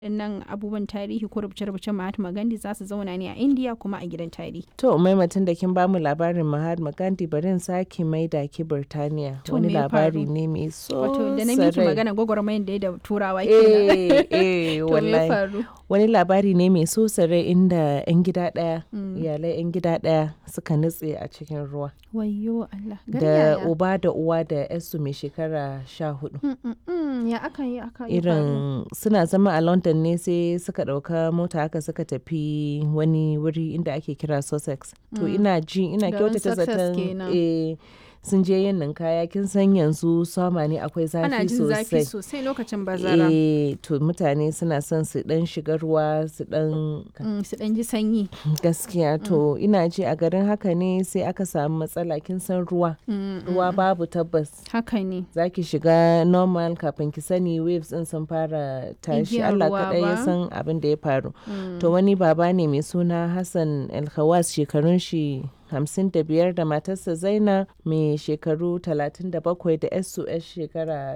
waɗannan abubuwan tarihi ko rubuce-rubucen Mahatma Gandhi za su zauna ne a India kuma a gidan tarihi. To maimatin da kin bamu labarin Mahatma Gandhi bari in sake maida ki Birtaniya. To, Wani me ya labari faru? ne mai so Wato da na miki sarai. magana gwagwarmayar da ya da turawa kenan. Eh, eh, To me ya wallahi. faru? Wani labari ne mai so sarai inda 'yan gida ɗaya, Mm. iyalai 'yan gida ɗaya suka nutse a cikin ruwa. Wayyo Allah. Gari Da yaya? uba da uwa da 'yarsu mai shekara sha hudu. Mm, mm, mm, Ya aka yi aka yi faru? irin suna zama a london ne sai suka ɗauka mota haka suka tafi wani wuri inda ake kira sussex to Mm. ina ji ina Garin kyautata Sussex zaton kenan. eh, sun je yin ninkaya kin san yanzu sama ne akwai Ana zafi jin zafi sosai sosai lokacin bazara. eh to mutane suna son su dan shiga ruwa su dan Mm, Su ɗan ji sanyi. gaskiya to ina ji a garin haka ne sai aka samu matsala kin san ruwa Mm, ruwa babu tabbas Haka ne. za ki shiga normal kafin ki sani waves din sun fara tashi Igiyar Allah ruwa kaɗai ya ba? san abin da ya faru Mm. to wani baba ne mai suna Hassan Alkhawas shekarun shi hamsin da biyar da matarsa Zaina mai shekaru talatin da bakwai da yarsu yar shekara